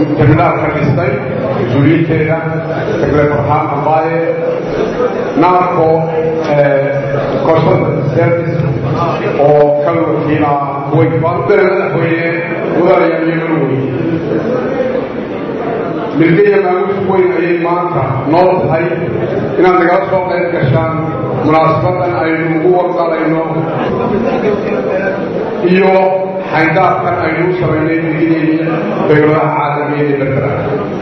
terminaalka dhistay mas-uuliyiinteeda secretary farxaan ambaaye naarco consultant service oo ka wakiila kuwait baan u dara madaxweyne mudanayaa iyo marwey milgaya maamuus weyn ayay maanta noo tahay inaad nagala soo qayb gashaan munaasabadan aynu ugu warqalayno iyo xayndaabkan aynu u samaynay milgadeedii dowladaha caalamiyeed ee berbera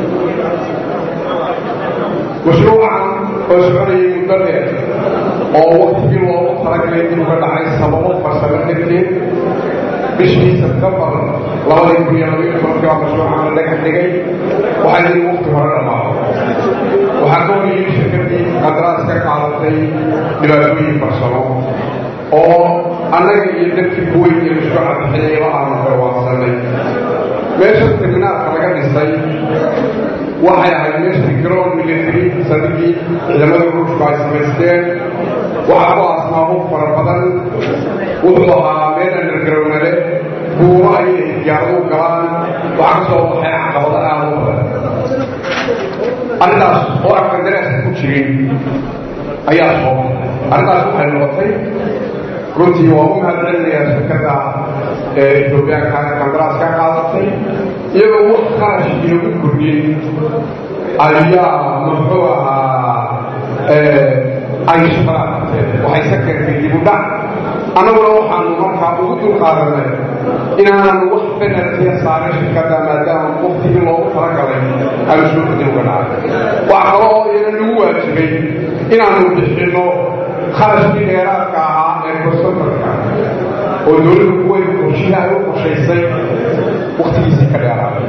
mashruucan oo soconayay muddo dheer oo waktigii loogu talagalay dib uga dhacay sababo farsamo darteed bishii sebtembar labadii kun iyo labayo tobankii baa mashruucan la dhagax dhigay waxaa yidhi wakti hore dhammaado waxaa ka horiyey shirkadii qandaraas ka qaadatay dhibaatooyin farsamo oo annaga iyo dadkii kuweyn iyo mashruuca bixinayaba aanu garwaaqsanay meesha terminaalka laga dhisay waxay ahayd meeshii garoon military sanadii ciidamada ruushku ay samaysteen waxaa ku asmaabo fara badan wuxuu ahaa meel anargarownale buuro ayay diyaaradu galaan waxaa ka soo baxay caqabado aad u badan arrintaas oo aan qandaraaska ku jirin ayaa soo baxay arrintaas waxay noqotay runtii waa u mahad celinayaa shirkadda ee etoobiyaanka qandaraas ka qaadatay iyagoo wax kharash inagu kordhin ayaa muxuu ahaa ay shaqada qabteen waxay ka keentay dib u dhac annaguna waxaanu markaa ugu dulqaadanay inaanan wax penaltiya saarin shirkadda maadaama waktigii loogu talagalay aanu soo dib uga dhacay wax kale oo iyana nagu waajibay inaanu bixinno kharashkii dheeraadka ahaa ee kostomarka oo dowladda kuweyn qorshihi ay u qorshaysay waktigiisii ka dheeraaday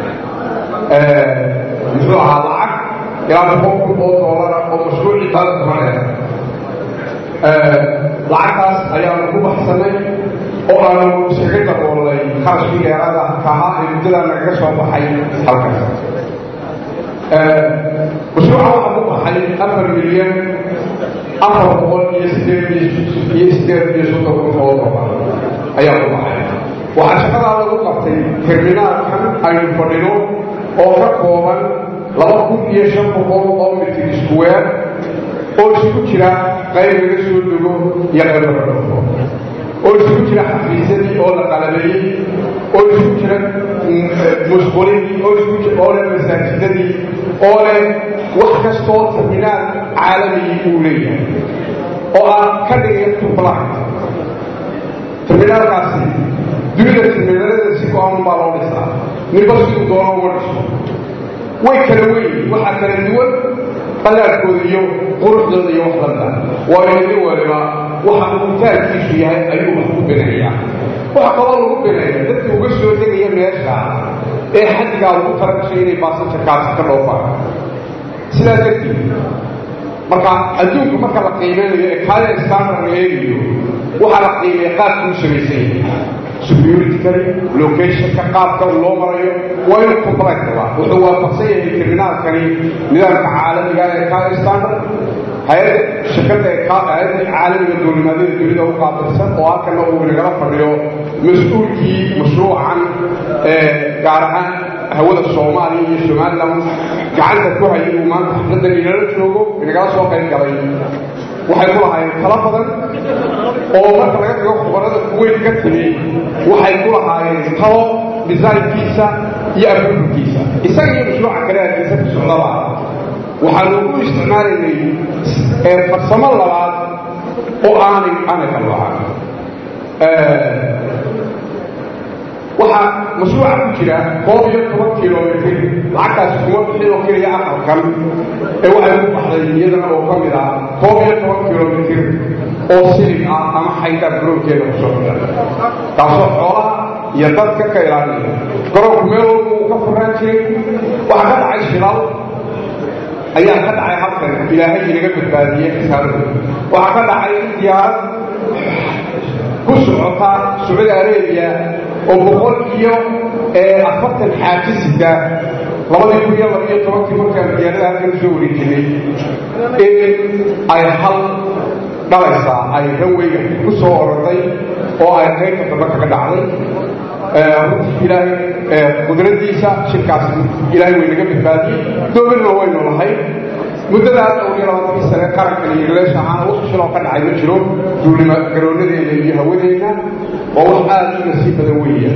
muxuu ahaa lacag ilaa boqol kun oo doolara oo mashruucii dalka ma dheer lacagtaas ayaanu ku baxsanay oo aanu iskaga daboolnay kharashkii dheeraada ka ahaa ee muddadaa nagaga soo baxay halkaas mashruuca waxaa ku baxay afar milyan afar boqol iyo sideed iyo sideed iyo soddon kun oo doolar ayaa ku baxay waxaa shaqadaa lagu qabtay terminaalkan aynu fadhino oo ka kooban laba kun iyo shan boqol oo mitir iskuweer oo isugu jira qayb laga soo dego iyo qayb laga dhufo oo isugu jira xafiisyadii oo la qalabeeyey oo isugu jira musqulinii oo isugu jira oo leh masaajidadii oo leh wax kastoo terminaal caalamigii uu leeyahay oo aan ka dhigay tublaan terminaalkaasi dunida terminaalada si go-aan baa loo dhisaa ninba siduu doono uma dhiso way kala weyn waxaa kala duwan qalaadkooda iyo quruxdooda iyo wax lamida waayo nin waliba waxa mutaalkiisu yahay ayuu wax ku binayaa waxa kaloo lagu binaya dadka uga soo degaya meesha ee xaddigaa lagu talagashay inay baasanjarkaasi ka dhoofaan sidaa darteed marka adduunka marka la qiimeynayo ee kaaya standard la eegayo waxaa la qiimeeya qaabkuu samaysan yahay securitycally locationka qaabka loo marayo waa inuu complexba wuxuu waafaqsan yahay terminaalkani nidaamka caalamiga ee kaaya standard hay-adda shirkadda ee hay-adda caalamiga duulimaadada dunida u qaabilsan oo halkana uu nagala fadhiyo mas-uulkii mashruucan ee gaar ahaan hawada soomaaliya iyo somaliland gacanta ku hayay uu maanta xafladdan inala joogo inagala soo qayb galay waxay ku lahaayeen talo badan oo marka laga dhigo khubarada kuweyn ka timi waxay ku lahaayeen talo desaynkiisa iyo abuurkiisa isaga iyo mashruuca kale hargeysa ku socdaba waxaanu u isticmaalaynay farsamo labaad oo aanay aanay qaloocan waxaa mashruuca ku jira koob iyo toban kilomitr lacagtaasi kuma bixin oo keliya aqalkan ee waxay ku baxday iyadana oo ka mid ah koob iyo toban kilomitr oo silig ah ama xayndaab garoonkeeda kusoo xiran taasoo xoolaha iyo dadka ka ilaalinaya garoonku meel walba uu ka furaan jiray waxaa ka dhacay shilaal ayaa ka dhacay halkan ilaahay inaga badbaadiyey khisaarada waxaa ka dhacay diyaarad ku socota sacuudi arabiya oo boqol iyo afartan xaaji sida labadii kun iyo laba iyo tobankii markaan diyaarada halkan usoo wareejinay in ay hal dhalaysaa ay ranweyga ku soo oroday oo ay qaybta dambe kaga dhacday runtii ilaahay qudradiisa shirkaas ilaahay way naga badbaadiyey dowladna waynu lahay muddadaas dhowr iyo labaatankii sane qarankan iyo galeesha ahaan wax shiloo ka dhacay ma jiro duulima garoonadeena iyo hawadeena waa wax aad u nasiib badan weeya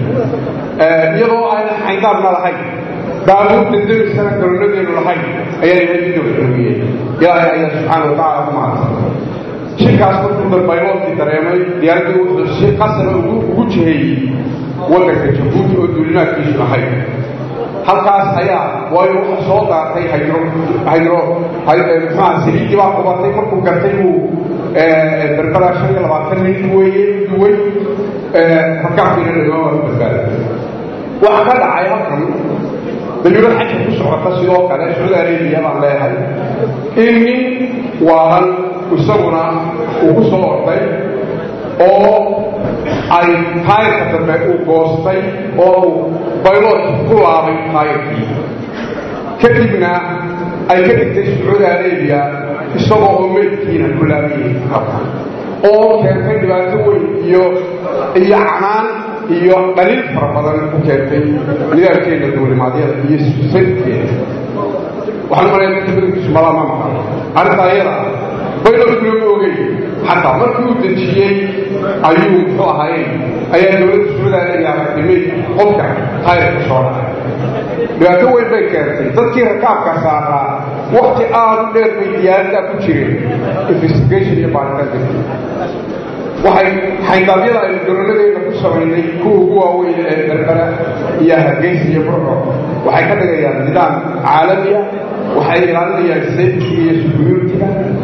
iyadoo ayna xayndaabna lahayn baabuurta demisana garoonadeenu lahayn ayaa ilahay midowxuugiyey ilaahay ayaa subxaana watacaala ku mahadsan shirkaas markuu dalbayloodkii dareemay diyaaraddii wuxuu si qasaba ugu jiheeyey waddanka jabuuti oo duulimaadkiisu lahayd halkaas ayaa waayo waxa soo daatay hydro hydro muxuaha saliidii baa qubatay markuu gartay uu berbera shan iyo labaatan nin weeye duway rakaabkiina dhadhama waa ku badbaaday waxaa ka dhacay halkan dayuurad xajka ku socota sidoo kale sacuudi arabiya baan leeyahay in nin waalan isaguna uu ku soo orday oo ay taayirka dambe uu goostay oo uu bayloodki ku laabay taayirkii kadibna ay ka dhigtay sacuudi arabiya isagoo oo meydkiina ku laabayay halkan oo keentay dhibaato weyn iyo iyo canaan iyo dhaliil fara badan ku keentay nidaamkeena duulimaadyada iyo sadkeeda waxaan malaya dadka badankiisu malaa ma maqan arrinta ayada baylodkuna ma ogey xataa markii uu dejiyey ayuu muxuu ahaayey ayaa dowladda suudaalayaa aragtimay qofka tayrka soo dhacay dhibaato weyn bay keentay dadkii rakaabka saaraa wakti aad u dheer bay diyaaradaa ku jireen investigation iyo baaritaan darti waxay xaydaabyada aynu garoonadeena ku samaynay kuwa ugu waaweyn ee berbera iyo hargeysa iyo burco waxay ka dhigayaan nidaam caalamiya waxay ilaalinayaan safety iyo security-ga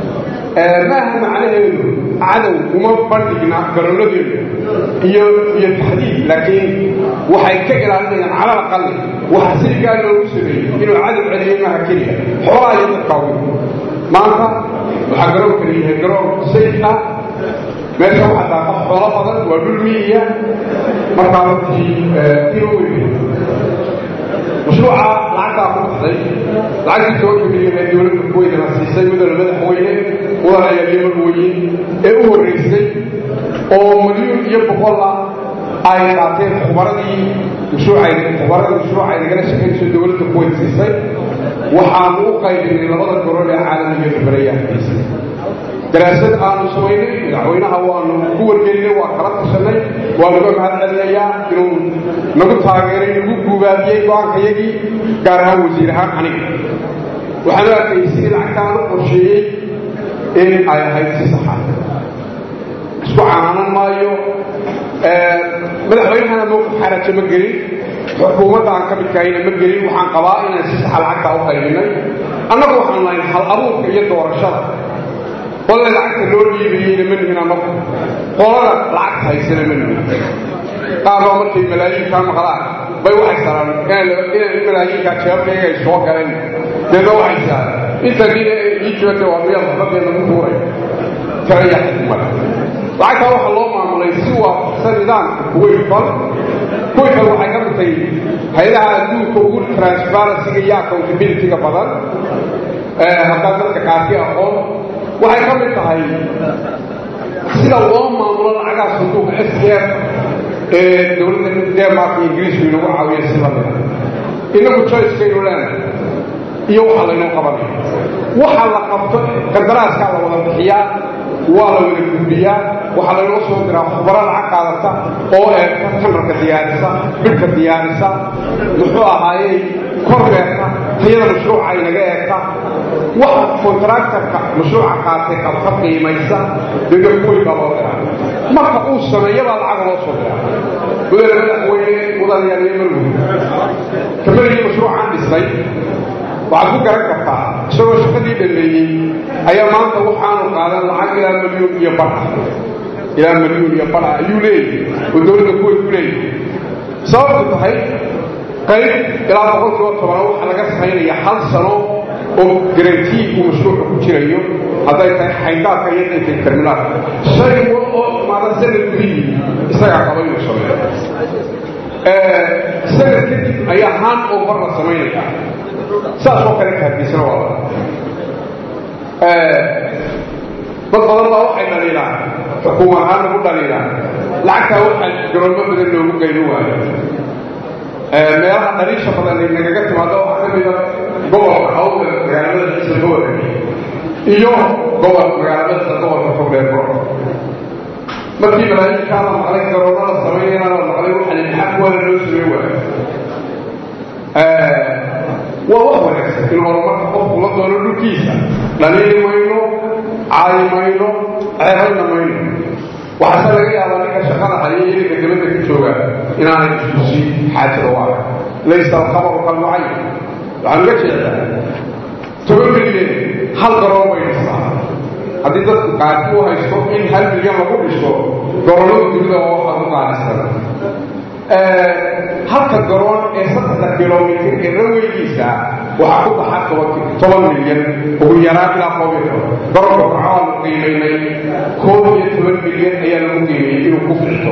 maaha macnaheedu cadow uma bandhigna garoonadeenu iyo iyo taxdiid laakiin waxay ka ilaalinayaan calal aqali waxa siligaa loogu sameeyey inuu cadow celiyo maaha keliya xoolaa iyo dadkaa weyn maanta waxaa garoonkani yahay garoon safe ah meesha waxaa daaqa xoolo badan waa dhul miyiya markaa runtii tiro weyn mashruuca lacagtaa ku baxday lacagtii tobanka milyan ee dowladda kuweydana siisay mudana madaxweyne mudana ayaaliyo marweyn ee u horreysay oo milyuun iyo boqola ay qaateen khubaradii mashruucay khubaradii mashruuca ay nagala shaqaynayso dowladda kuweyd siisay waxaanu u qaybinay labada gorol ee caalamiga berberayaankiisa daraasad aanu samaynay madaxweynaha waanu ku wargelinay waa kala tashanay waa naga mahad celinayaa inuu nagu taageeray nagu guubaabiyey go-aankayagii gaar ahaan wasiir ahaan aniga waxaanu arkayay sidii lacagtaan u qorsheeyey in ay ahayd si saxa isku canaanan maayo madaxweynahana mowqif xaraja ma gelin xukuumadda aan ka midkahayna ma gelin waxaan qabaa inaan si saxa lacagtaa u qaybinay annagu waxaan lahayn hal abuurka iyo doorashada qolada lacagta loo dhiibayeyna ma nihin anagu qolada lacagta haysana ma nihin qaarbaa markay malaayiinkaa maqlaan bay waxay saraan in malaayiinkaa jeebkayga ay soo galeen deedna waxay saaraan inta nin ii joogta waa miyaa waxbadeena ku tuuray kalayaa xikmada lacagtaa waxaa loo maamulay si waafaqsan nidaamka kuwayfal kuwayfal waxay ka dhigtay hay-adaha adduunka ugu transparencyga iyo accountability-ga badan haddaa dadka qaarkii aqoon waxay ka mid tahay sida loo maamulo lacagaha sanduuqa s d f ee dowladda denmark ingiriisku inagu caawiya si lamida inagu joycekaynu leenahay iyo waxa laynoo qabanaya waxa la qabto qandaraaskaa la wada bixiyaa waa la wada gudbiyaa waxaa laynoo soo diraa khubaro lacag qaadata oo eegta tanarka diyaarisa bidhka diyaarisa muxuu ahaayey korbeerta tayada mashruuca inaga eegta waxa kontraktarka mashruuca qaatay qabta qiimaysa dega kuway baa loo diraa marka uu sameeyabaa lacaga loo soo diraa mudane madaxweyne mudanayaaliyo marwey kamarigii mashruucaan dhisnay waxaad ku garan kartaa isagoo shaqadii dhameeyey ayaa maanta waxaanu qaadan lacag ilaa milyuun iyo badha ilaa milyuun iyo badha ayuu leeyahay oo dowladda kuway ku leeyahay sababtu tahay qayb ilaa boqolkiiba tobana waxaa laga samaynaya hal sano oo garantii uu mashruuca ku jirayo hadday tahay xayndaabka iyo hadday tahay terminaalka shay wal oo imaada sanad gudihii isagaa qaba inuu sameeyo sanad kadib ayaa haan over la samaynaya saas oo kale kaarkiisana waa la dad badan baa waxay dhaliilaan xukuum ahaan lagu dhaliilaan lacagtaa waxaa garoonmo badan loogu geyno waayo meelaha dhaliisha badan ay nagaga timaado waxaa ka mida gobolka hawda magaalamada ciisa gobolka iyo gobol magaalamada gobolka fogdheero markii malaayiinkaa la maqlay garoonada samaynayna la maqlay waxaa maxaa kuwada loo samey waayo waa wax wanaagsan in horumarka qofku la doono dhulkiisa dhaliili mayno caayi mayno ceebayna mayno waxaase laga yaabaa ninka shaqada haya iyo ninka dabadda ka jooga inaanay iskusi xaajada u arag laysa alkhabaru kalmucayn waxaan uga jeedaa toban milyan hal garoon bay dhistaa haddii dadku qaati u haysto in hal milyan lagu dhiso garoonada dunida oo waxaa ku qaadisan halka garoon ee saddexda kilomitr ee raweygiisa waxaa ku baxa toban milyan ugu yaraan ilaa koob iyo toban garoonka waxaanu qiimaynay koob iyo toban milyan ayaa lagu qiimeeyey inuu ku fixto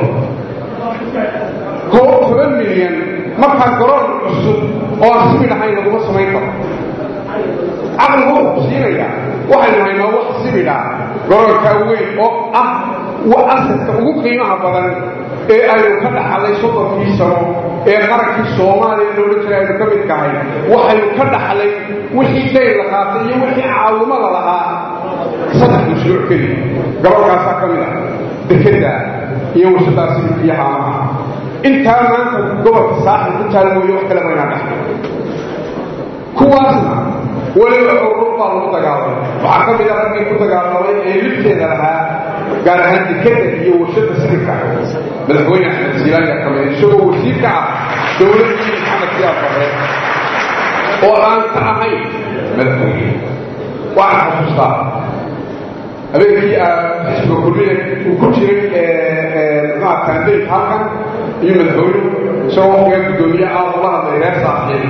koob toban milyan markaa garoon cusub oo aan sibi dhahayn laguma samayn karo caqligu wuxuu siinaya waxaynu haynaa wax sibidha garoonkaa weyn oo ah asadka ugu qiimaha badan ee aynu ka dhaxlay soddonkii sano ee qarankii soomaaliya loola jira aynu ka mid kahay waxaynu ka dhaxlay wixii dayr la qaatay iyo wixii caawimo la lahaa saddex mashruuc keliya garoonkaasaa ka mid ah dekeda iyo warshadaasi iyo haamaha intaa maanta gobolka saaxil ku taal mooye wax kale maynaa dhaxlay kuwaasna weliba urur baa lagu dagaalamay waxaa ka mid a raggii ku dagaalamay ee libteeda lahaa gaar ahaan dekeda iyo warshada sirka madaxweyne axmed silaanya kamid isagoo wasiirka ah dowladdii maxamed siyaad bare oo aan ka ahayn madaxweyne waxaan xasuustaa habeenkii xisbiga kulmiya uu ku jiray maa kambeynka halkan iyo madaxweyne isagoo waqtiga guddoomiye ah ula hadlay reer saaxiib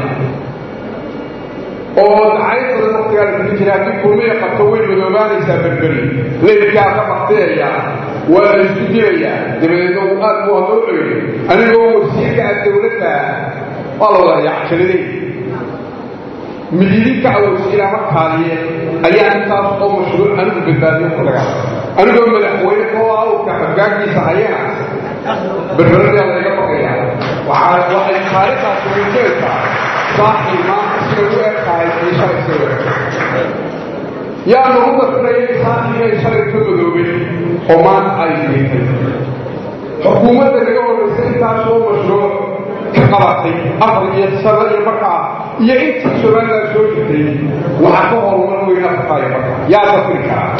oo dacayad badan waqtigaa la kuli jira haddii kulmiya qabto way madoobaanaysaa berberi leylkaa ka bakteeya waa la isku dilayaa dabadeedna uu aad buu hadoo ceeyey anigoo wasiirka ah dowladda waa la wada yacjaliday mididinka ah wasiira markaaliye ayaa intaas oo mashruuc anigu badbaadiyo ku dagaalamay anigoo madaxweyne oo awrka xoggaankiisa hayana berberadii layga baqaya waxaa waxay taariikhdaasi muujinaysaa saaxil maanta siday u eg tahay iyo shalay siday u eg yaa nagu darfirayay saaxil inay shalay ka madoobay oo maanta ay diintay xukuumadda naga horeysay intaasoo mashruuc ka qabatay afar iyo sano iyo markaa iyo intii somaliland soo jirtay waxaa ka horumar weyn afrikaayo marka yaa dafiri karaa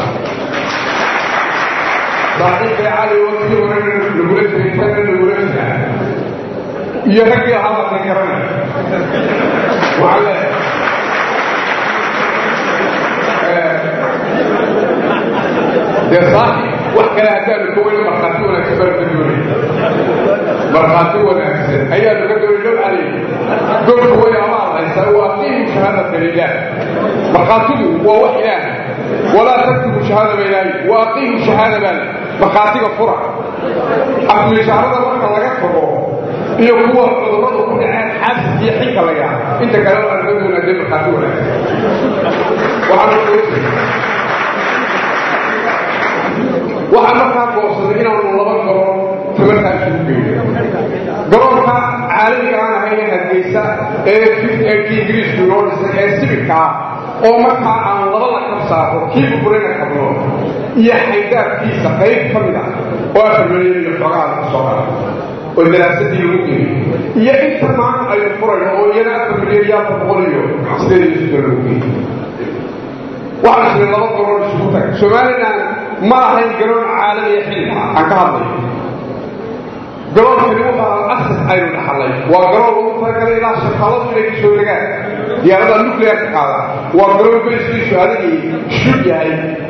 saaxiibkay cali waqtigii hore lagula jiray kana lagula jiraa iyo raggii ahaa baa ka garanay waxaan leeyahay dee saaxib wax kale haddaanu ka weyn markhaati wanaagsan baan ka doonay markhaati wanaagsan ayaanu ka doonay low calay golka way amaad haysaa waa qiimu shahaadata lilah markhaatigu waa wax ilaah walaa taktubu shahaada ba ilaahi waa qiimu shahaada baa markhaatiga fura afmishaarada marka laga tago iyo kuwa cudurradu ku dhaceen xaasis iyo xilka laga inta kale aan ka doonaa dee markhaati wanaagsan waxaan markaa goorsaday inaanu laba garoon tamartaa isugu geyno garoonka caalamiga aan ahayn hargeysa ee kii ingiriisku inoo dhisay ee sibidka ah oo markaa aan laba la kab saaro kii buburina kabno iyo xaydaabkiisa qayb ka mid ah oo afar milyan iyo xogaha lagu soo qara oo daraasadii lagu geeyey iyo inta maanta aynu furayno oo iyana afar milyan iyo afar boqol iyo sideed iyo soddon lagu geeyey waxaan jiray laba garoon isugu tag somaliland ma ahayn garoon caalamiya xilliga aan ka hadlayo garoonkani wuxuu ahaa asas aynu dhaxalay waa garoon lagu talagalay ilaa shaqaladu inay kasoo degaan diyaarada nuclearka qaada waa garoon beriskiisu adigii shub yahay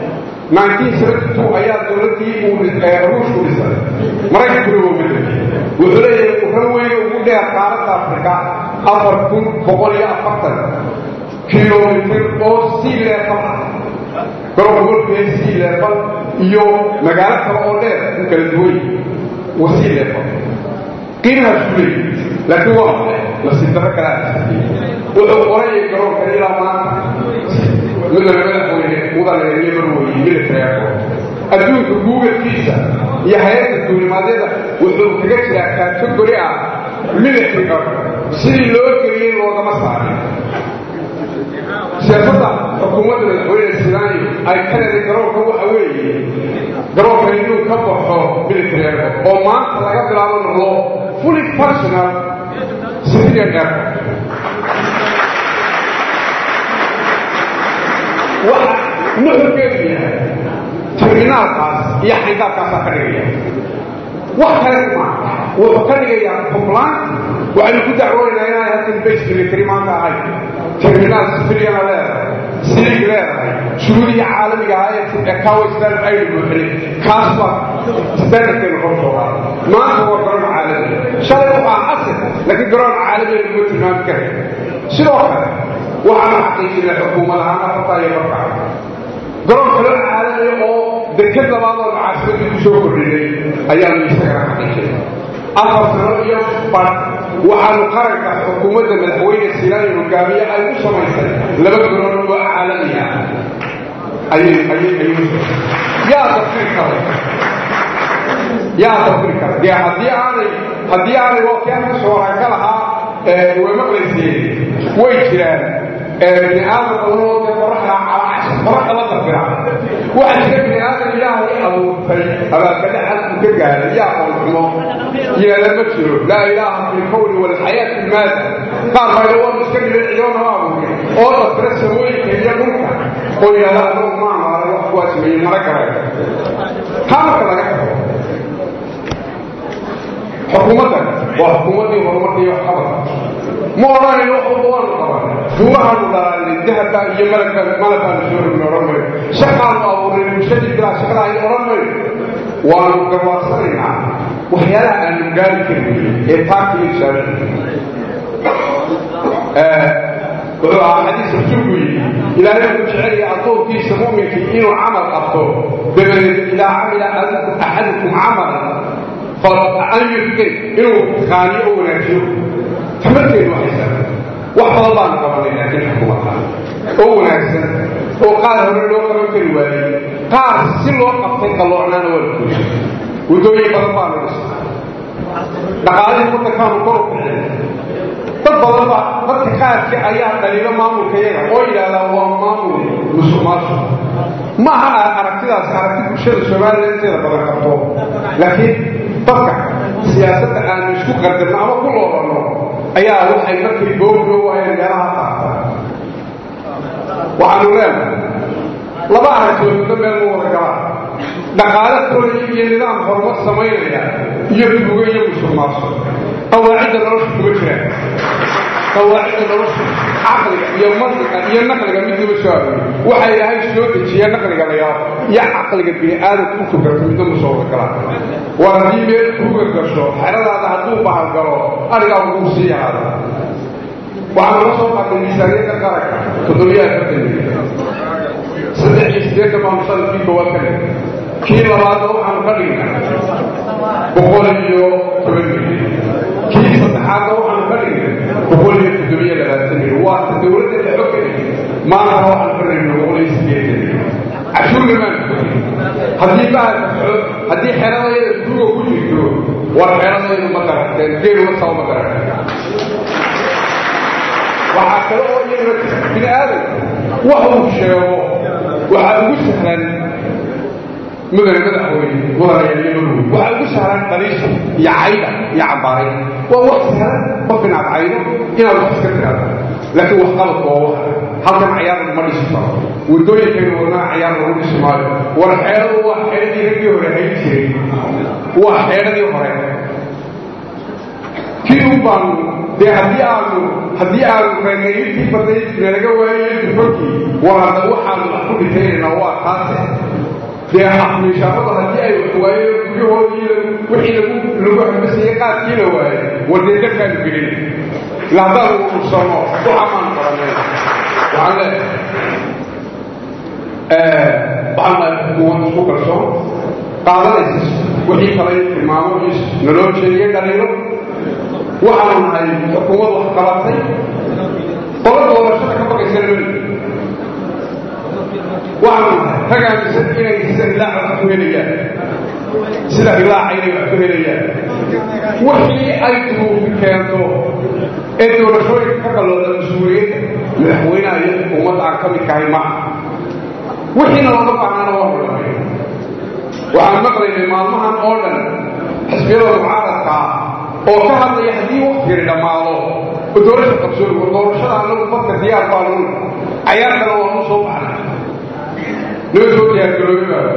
ayaa dowladii ruushku dhisay maraykankuna waa bedelay wuxuu leeyahay wuxuu weyne ugu dheer qaaradda afrika afar kun boqol iyo afartan kilomitr oo sea level ah garoonka wolfee sea level iyo magaalo kale oo dheer u kala duwan waa sea level qiimahaas ku leeyahy laakiin waa maxay nasiibdarro kalaa wuxuu qorayay garoonka ilaa maanta midana madaxweyne mudane iyo marweye military airport adduunka guugalkiisa iyo hay-adda duulimaadyada wuxuu kaga jiraa kategori ah militariga sidii loo geliyey loogama saarin siyaasadda xukuumadda madaxweyne silaanyo ay ka leeday garoonka waxa weeye garoonka inuu ka baxo military airport oo maanta laga bilaabo noqdo fully functional civilian airport waxa nuxurkeedu yahay terminaalkaas iyo xayndaabkaasaa ka dhigaya wax kale ma wuxuu ka dhigayaa puntland waxaynu ku dacwoonaynaa inaan halkan base military maanta ahay terminaal civiliana leedahay silig leedahay shuruudihii caalamiga ahaa ee kawo islam aynu buuxinay kaas baa standardkeenu kor soo qaada maanta waa garoon caalami shalay waxaa asir laakiin garoon caalami laguma tilmaami karay sidoo kale waxaanu xaqiijinay xukuumad ahaan afartaa iyo markaa garoon kale caalami oo deked labaad oo macaasimadii ku soo kordhinay ayaanu isagana xaqiijinay afar sano iyo bar waxaanu qaranka xukuumadda madaxweyne silaani hogaamiye ay u samaysay laba garoon oo caalami ah ayay ayay ayay yaa dafiri kara yaa dafiri kara dee haddii aanay haddii aanay wakiyaanka soo ka lahaa way maqlayseen way jiraan bini aadam badanoo dee qoraxda calacasha qoraxda la dafira waxaa jira bini aadam ilaahay abuurtay abaakada xalku ka gaaray yaa qolxumo yeela ma jiro laa ilaaha fi lkawni walxayaati ilmaada qaar bayda waa iska dhibay ciyoona ma abuurin oo dafira samooyinka iyo dhulka oo yidhahda anagu ma amaaray wax kuwaa sameeyey mara garay taa marka laga tago xukuumaddan waa xukuumaddii horumarkii wax qabad ma odhanayno wax walba waanu qaban duurahaanu dhalaalnay dahabka iyo malaka malakaanu soo rogna odhan mayno shaqaanu abuurnay bulshadii bilaa shaqada ay odhan mayno waanu garwaarsanaynaa waxyaalaha aanu gaari karin ee taakiyisaan wuxuu ahaa xadiis rasuulku yidhi ilaahay wuxuu jecelaya addoonkiisa mu'minkii inuu camal qabto dabadeed idaa camila axadukum camalan an yufkin inuu qaaniyo oo wanaajiyo tamarkeedu waxaysan wax badan baanu qabanay laakiin xukuumadda oo wanaagsan oo qaar hore loo qaban kari waayey qaar si loo qabtay qalloocnaana waa la guushay waddooyin badan baanu dhisnay dhaqaalihii waddankaanu kor u kicin dad badan ba dadka qaarkii ayaa dhaliilo maamulka yaga oo yidhaahdaa waa maamul musuq maasuq ma aha aragtidaas aragti bulshada soomaaliya inteeda badan qabto laakiin dadka siyaasadda aanu isku qardarno ama ku loobanno ayaa waxay markay googoo waayeen meelaha qaata waxaanu leenahay laba aragtidood muddo meel ma wada galaan dhaqaale koraya iyo nidaam horumar samaynaya iyo tuugo iyo musuq maasuq qawaacidda nolosha kuma jiraan qawaacidda nolosha caqliga iyo mantiqa iyo naqliga midnaba soo arooriy waxa ilaahay soo dejiya naqliga la yaabo iyo caqliga bini aadamka u fogarta midna ma soo wada galaan war haddii meel kuuga gasho xeradaada hadduu bahal galo arigaa wuu sii yaraada waxaan la soo qaatay miisaaniyadda qaranka toddobiya afartan milyan saddex iyo siddeetan baanu sanadkii koowaad ka dhigay kii labaadna waxaanu ka dhignay boqol iyo toban milyan kii saddexaadna waxaanu ka dhignay boqol iyo toddobiyo labaatan milyan waa ta dowladda la xog gelay maantana waxaanu ka dhignay boqol iyo siddeetan milyan cashuurna maanu kordhin haddii bahalka haddii xeradayada duuga ku jirto war xeradaydu ma garateen geeluma saba ma garateen waxaa kale oo iyaguna bini aadam wax uu sheego waxaa ugu sahlan mudane madaxweyne mudanayaaliyamadooda waxaa ugu sahlan daliisha iyo cayda iyo cabaaray waa wax sahlan qof inaad caydo inaad wax iska tiraado laakiin wax qabadka waa wax halkan cayaar laguma dhisi karo waddooyinkaynu wadnaa cayaar lagu dhisi maayo war xeeradu waa xeeradii raggii hore hayn jiray waa xeeradii hore kii u baanu dee haddii aanu haddii aanu reegayntii baday nalaga waayo dufankii war hadda waxaanu wax ku dhitaynayna waa taase dee miishaamada haddii ay wax waayeen guryahoodii wixii lagu lagu hambasayay qaadkii la waayey war dee dalkaanu gelin ila haddaanu ursano waxaa maanu qabanay waxaan leeyahay waxaan nahay xukuumad isku kalsoon qaadanaysa wixii kale tilmaamo iyo naloo jeediya dhaliilo waxaanu nahay xukuumad wax qabatay qola doorashada ka baqaysana mali waxaanu rag aaminsan inay sida hilaaca wax ku helayaan sida hilaaca inay wax ku helayaan wixii ay duruufi keento ee doorashooyinka ka qalooda mas-uuliyadda madaxweynaha iyo ummadda aan ka midkahay maaha wixiina looga baahnaana waa hordhamay waxaan maqlaynay maalmahan oo dhan xisbiyada mucaaradka oo ka hadlaya haddii waktigani dhammaado oo doorasha qabsooni war doorashada anagu dadka diyaar baa lun cayaarkana waanu soo baxnay noo soo diyaargaroobi baa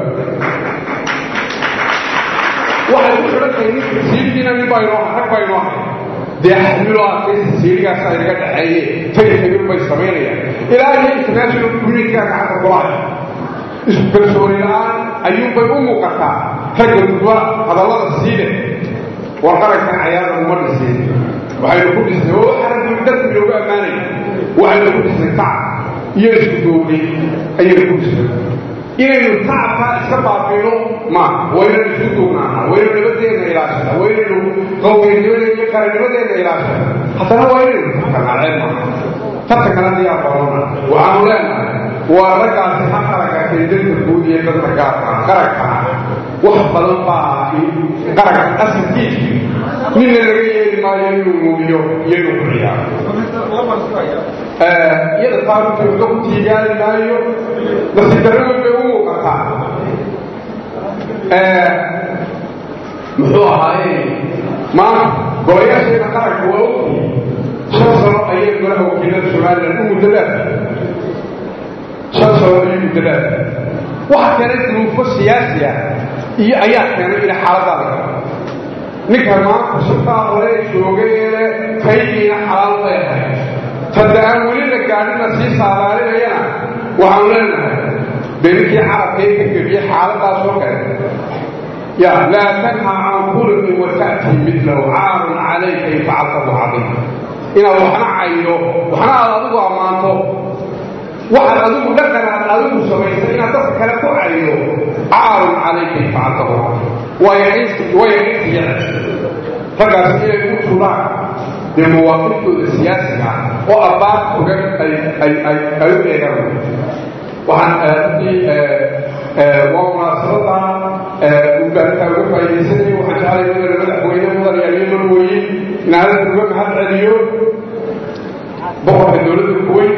waxay ku xidhan tahay ninka siilkiina nin baa inoo rag baa inoo hay dee xamilo adkaysa siiligaasa inaga dhaxeeye tay xibir bay samaynayaan ilaa iyo international communityga gacanta kulahay isku kalsooni la-aan ayuunbay u muuqataa ragga gudba hadallada siile war qarankan cayaarna uma dhisin waxaynu ku dhisnay oo xaragii dadki loogu ammaanay waxaynu ku dhisnay tacab iyo isku doobnay ayaynu ku dhisnay inaynu tacabkaa iska baabino ma waynaynu isku duubnaana waynu nabadeenna ilaashana waynaynu qawmiyanimadeena iyo qarannimadeena ilaashana haddana waa inaynu takanaceen maaha tartankana diyaar baroona waxaanu leenahay waa raggaasi ha qaragakay dadka guud iyo dadka gaarka qarankana wax badan baa qaranka asalkiisu nina laga yeeli maayo inuu muumiyo iyo inuu ku ciyaaro iyada taarunta waxba ku tiigaali maayo nasidarradu bay u muuqataa muxuu ahaaye maanta golayaasheena qaranka waa ogtii shan sano ayay golaha wakiilada somalilan u muddadaad shan sano ayay muddadaad waxa keenay duruufo siyaasi ah iyo ayaa keenay inay xaaladaada galo ninka maanta shirkaa hore joogayeele taydiina xalaal bay ahayd tadda aan weli la gaadhina sii saadaalinayana waxaanu leenahay beninkii carabkay ka gebiyey xaaladaasoo kale ya laa tanha can khuluqin wa ta'tii midlahu caarun calayka in facaltahu cadiim inaad waxna caydo waxna aad adigu ammaanto waxaad adigu dhaqanaad adigu samaysay inaad dadka kale ku caydo caarun calayka in facaltahu cadiim waa yaqiinsiya raggaas inay u tulaan dee mawaaqiftooda siyaasiga oo abbaad ogan ay u eegaan waxaan runtii waa munaasabada ugaarkaa uga faaidaysanay waxaan jeclay mudane madaxweyne mudan yaaliyo marweye inaadan uga mahad celiyo boqorka dowladda kuweyt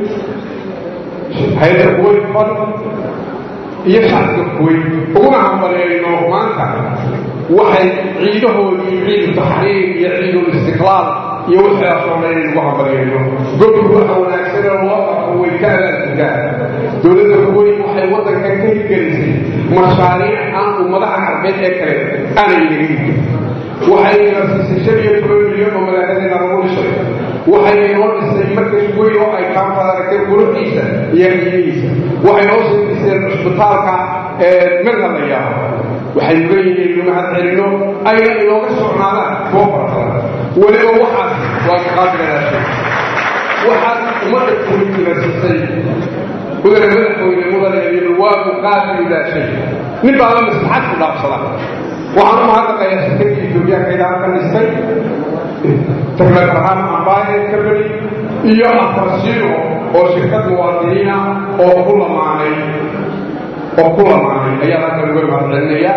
hay-adda kuweyt fad iyo shacabka kuweyt uguna hambalyeeyno maanta waxay ciidahoodii ciidu taxriir iyo ciidul istiqlaal iyo waxaasoo dhan inaynu ku hambalyeeyno gobku waxa wanaagsan oo loo qabto way ka abaalgudaa dowladda kuweyt waxay waddankan ka hirgelisay mashaariic aan ummadaha carbeed ee kale aanay inaga hirgelin waxay ina siisay shan iyo toban milyan oo malaahadeena lagu dhisay waxay inoo dhisay markas weyn oo ay kaanfad aragtay quruxdiisa iyo qiimihiisa waxay noo soo dhiseen cisbitaalka merha la yaabo waxay leeyihiin inu mahad celino ayna inooga socnaadaan kuwa farabadan weliba waxaas waa kaqaadgadaashay waxaad ummadda kuweytina siisay mudane madaxweyne mudane waa muqaadiridaashay nin baaba maslaxad ku dhaafsada waxaan u mahadnaqayaa shirkadii etoobiyaanka ilaa ka dhistay taklefarhaan ambaye kabeli iyo afarsiino oo shirkad muwaadiniina oo ku lamaanay oo ku lamaanay ayaa halkan uga mahadcelinaya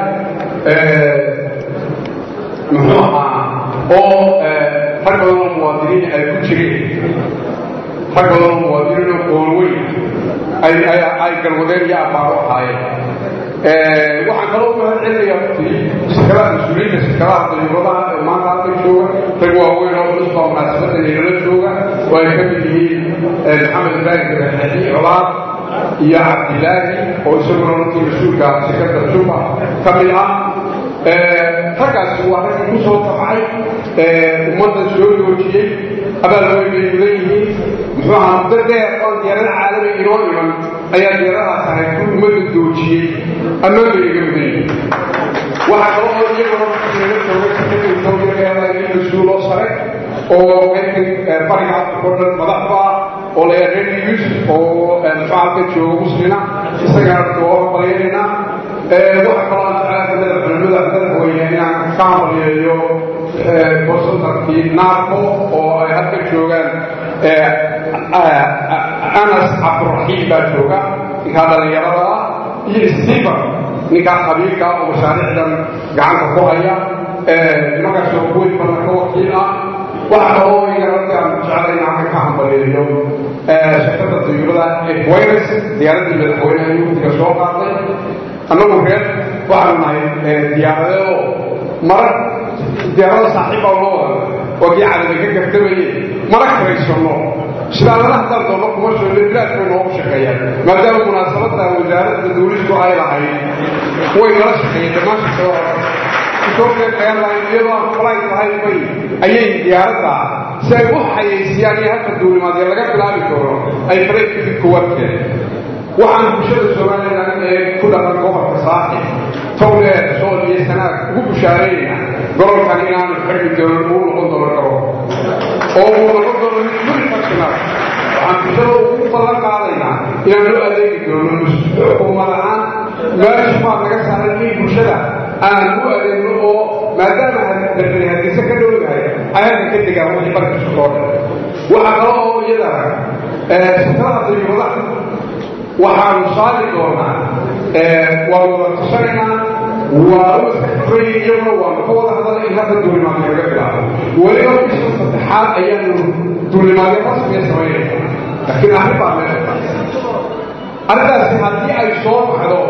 muxuu ahaa oo rag badan oo muwaadiniin ay ku jireen rag badan oo muwaadiniin oo qoolweyn ay galwadeen iyo abbaaro ahaayeen waxaan kaloo mahad celinaya runtii shirkadaha mas-uuliyiinta shirkadaha dayuuradaha ee maanta halkan jooga rag waaweyn oo culus baa munaasabadda inala jooga oo ay ka mid yihiin maxamed ibraahim gabaxadi colaad iyo cabdilaahi oo isaguna runtii mas-uulka shirkadda juba ka mid ah raggaasi waa raggii ku soo tabcay ummadda soo joojiyey abaal weyn bay mudan yihiin muxuu ahaa muddo dheer oo diyaarada caalami inoo iman ayaa diyaaradaas ahayd ku ummadda joojiyey ammaan bay iga mudan yihiin waxaa kalo oo iyaguna naga jooga shirkada etoobiya airline mas-uuloo sare oo qaybtan bariga afrika o dhan madaxba ah oo la yahay red news oo mafacalka jooga muslina isagana waa hambalyaynayna waxaa kaloo aan jeclaaka madaxweyne madaxweyne inaan ka hambalyeeyo consultankii naarco oo ay halka joogaan anas cabduraxiim baa jooga ninkaa dhallinyarada ah iyo stephen ninkaa qabiilka oo mashaariicdan gacanta ku haya nimankaasoo kuweyn badan ka wakiil ah waxa kaloo igarati aan jeclay inaan ka hambaleeyo shirkadda dayuurada ee kuwaynes diyaaraddii madaxweynaha yuurtiga soo qaaday annagu reer waxaanu nahay diyaaradeedoo marar diyaarada saaxiibbaa loo wada oo kii cadami ka gartabaye mara karaysano shidaalada haddaan doonno kuma shoole bilaadkay noogu shaqeeyaan maadaama munaasabadda wasaaradda duulistu ay lahayd way nala shaqeeyeen dhammaan shaqada ethiopian airline iyadoo aan flight lahayn bay ayay diyaaradda si ay u xayeysiyaan iyo halka duulimaadee laga bilaabi doono ay faraydkii kuwarkeen waxaan bulshada somalilan ee ku dhaqan gobolka saaxib towleer sool iyo sanaag ugu bushaarayna gobolkan inaanu xirmi doonin uu noqon doono garoon oo uu noqon doono mid multifunctional waxaan bulshada ugu ballan qaadaynaa inaan loo adeegi doono xukuumad ahaan meesha baa naga saaran in bulshada aan u adeegno oo maadaama darbani hargeysa ka dhowdahay ayaga ka degaan wixii barkiisu soo dhan waxaa kale oo iyada sakrada dayuuradaha waxaanu saari doonaa waa wada tashanaynaa waa u iska xifrayay iyaguna waanu ka wada hadala in hadda duulimaadyo laga bilaabo weliba bisha saddexaad ayaanu duulimaadyo rasmiya samaynayna laakiin arrin baa meesha arrintaasi haddii ay soo baxdo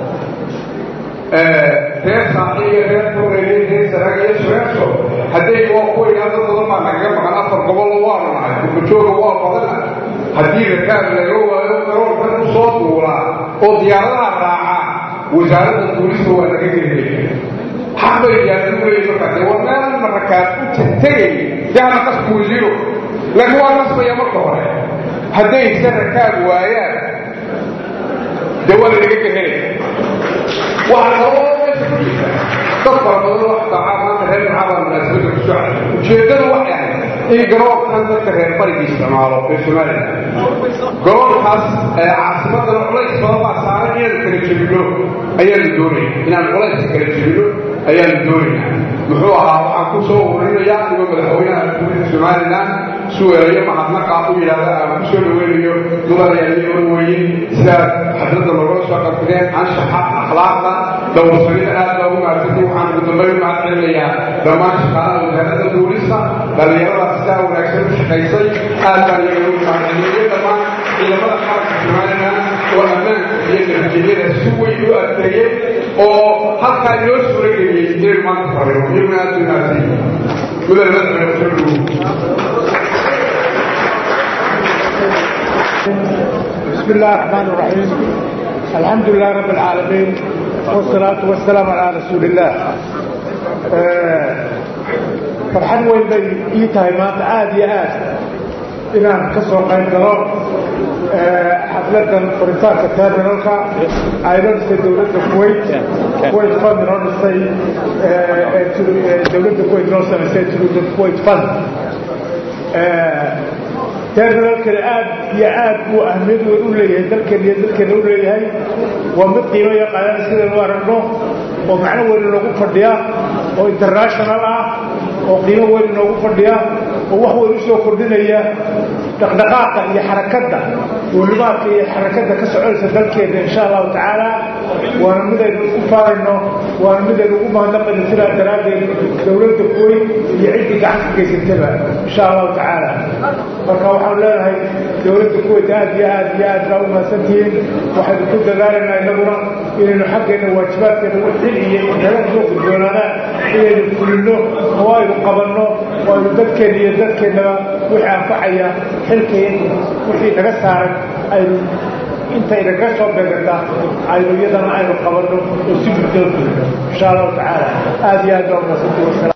reer saaxiiga reer kureeye reer saraaga iyo sureerso hadday waa kuwa idhaahdo badan baa nagaga maqan afar gobollo waanu nahay gurmajooga waa badana haddii rakaab laga waayo garoonkan u soo duulaa oo diyaaradaha raaca wasaaradda duulista waa naga geliyay xaq bay diyaaradu leeyihin markaa dee waa meelna rakaab u tegay dee hana qasku wasiiro laakiin waa qasbaya marka hore hadday se rakaab waayaan dee waa lanaga gehelaya waxaa kaloo meesha ku jirta dad fara badan oo xataa maanta reer maxaabaa munaasabadda ku soo ujeeddadu waxay ahayd in garoonkan dadka reer bariga isticmaalo ee somalilan garoonkaas caasimadana culays badan baa saaran inaanu kala jebino ayaanu doonaya inaanu culayska kala jebino ayaanu doonaynaa muxuu ahaa waxaan ku soo ururinayaa anigoo madaxweynaha xukuumadda somalilan suweelayo mahadnaqa u yidhaahda aan ku soo dhaweynayo mudanayaaliyo orweyin sidaad xadradda logala soo qabsadeen anshaxa akhlaaqda dhowrsanida aad baa ugu maadsantay waxaan ugu dambayn u mahad celinayaa dhammaan shaqaalaha wasaaradda duulista dhallinyarada sidaa wanaagsan u shaqaysay aad baan iyaga ugu mahad celinayo dhammaan ciidamada qaranka somalilan oo ammaanka iyo nabadgelyada si weyn u adkeeyey oo halkaa inoo suura geliyey inaynu maanta farino iyaguna aad u mahadsan mudane madaxweyne soo dhawow بسم الله الرحمن الرحيم الحمد لله رب العالمين والصلاة والسلام على رسول الله فرحان وين بي إيتاي ما تعاد يا آد إنان كسر قيم قرار حفلة فرنساك التابرنالك أيضا في دولة الكويت كويت فند رونستي دولة الكويت رونستي دولة الكويت فند terminalkani aad iyo aad buu ahmiyad weyn u leeyahay dalkan iyo dalkeena u leeyahay waa mid qiimo yaqaanaan sidaynu aragno oo macno weyn inoogu fadhiya oo international ah oo qiimo weyn inoogu fadhiya oo wax weyn u soo kordhinaya dhaqdhaqaaqa iyo xarakadda duulimaadka iyo xarakadda ka soconaysa dalkeena insha allahu tacaala waana midaynu isku faarayno waana midaynu ugu mahadnaqayno sidaa daraaddeed dowladda kuweyn iyo ciddii gacanka geysataba insha allahu tacaala marka waxaan leenahay dowladda kuweyt aad iyo aad iyo aad baa u mahadsantihiin waxaynu ku dadaalaynaa innaguna inaynu xaggeena waajibaadkeena u xil iyo naga soo gudboonaadaan inaynu fulino oo aynu qabanno oo aynu dadkeenna iyo dadkeennaba wixii anfacaya xilkay wixii naga saaran aynu intay naga soo beegata aynu iyadana aynu qabanno oo si guddoon fulino insha allahu tacaala aad iyo aad baa u mahadsantihiin